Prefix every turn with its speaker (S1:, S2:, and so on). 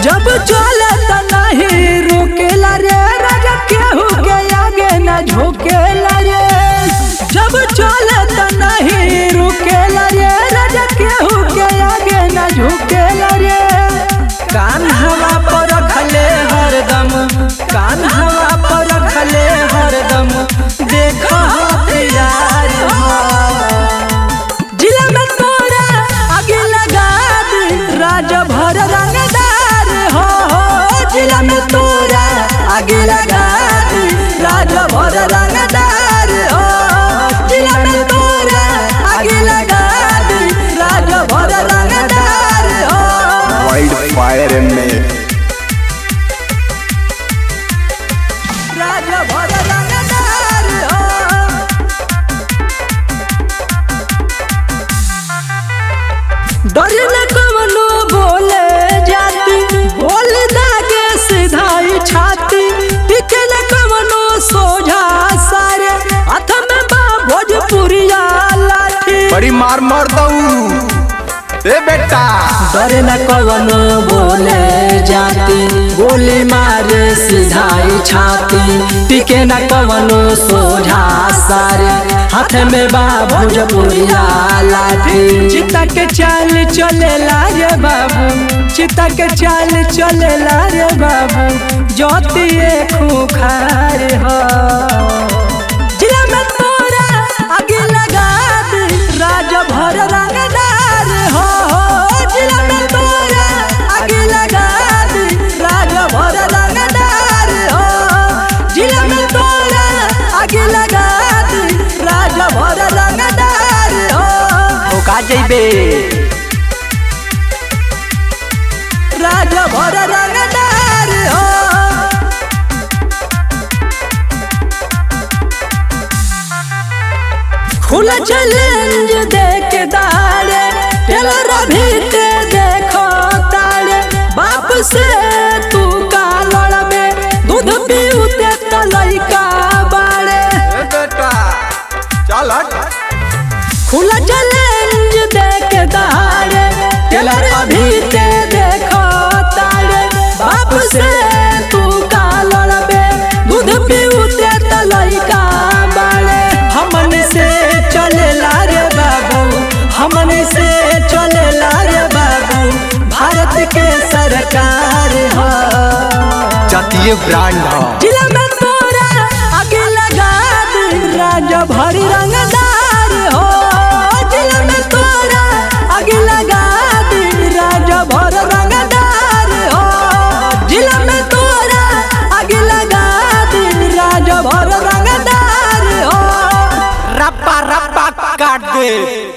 S1: जब चले त नहीं रुकेला रे राजा केहू के आगे न झुकेला रे जब चले त नहीं रुकेला रे राजा केहू के आगे न झुकेला रे कान हवा पर रखले हरदम कान हवा पर रखले हरदम देख हथियार जिला में तोरा आगे लगा दी राजा भर रंगदार हो हो जिला में तोरा आगे लगा दी राजा भर रंगदार हो जिला में तोरा आगे लगा दी राजा भर रंगदार हो
S2: वाइल्ड फायर में
S1: राजा भर रंगदार हो डर न कवनो बोले जाती बोल दागे सिधाई छाती टिके न कवनो सोझा सारे हाथ में बा भोजपुरिया लाठी
S2: बड़ी मार मार दऊ ए बेटा
S1: डर न कवनो बोले जाती गोली मारे सिधाई छाती टिके न कवनो सोझा सारे हाथ में बा भोजपुरिया लाठी चिता के चाल चले रे बाबू चिता के चाल चले रे बाबू ज्योतिए खूखार हो जिला में तोरा आगे लगा दी राजा भर रंगदार हो हो जिला में तोरा आगे लगा दी राजा भर रंगदार हो जिला में तोरा आगे लगा दी राजा भर रंगदार हो
S2: का जइबे
S1: राजा भर रंगदार हो खुला चैलेंज देख दारे टेलर भी ते देखो तारे बाप से तू का लड़बे दूध पीउते त लइका बाड़े
S2: ए बेटा चल हट
S1: खुला चैलेंज देख दारे टेलर भी ते देखो तारे बाप से तू का लड़बे दूध पीउते त लइका बाड़े हमन से चलेला रे बाबू हमन से चलेला रे बाबू भारत के सरकार हो
S2: जातीय ब्रांड ह
S1: जिला में तोरा आगे लगा दी राजा भरी रंगदार हो जिला में तोरा आगे लगा दी राजा भर रंगदार हो जिला में तोरा आगे लगा दी राजा भर रंगदार हो
S2: रप्पा रप्पा काट दे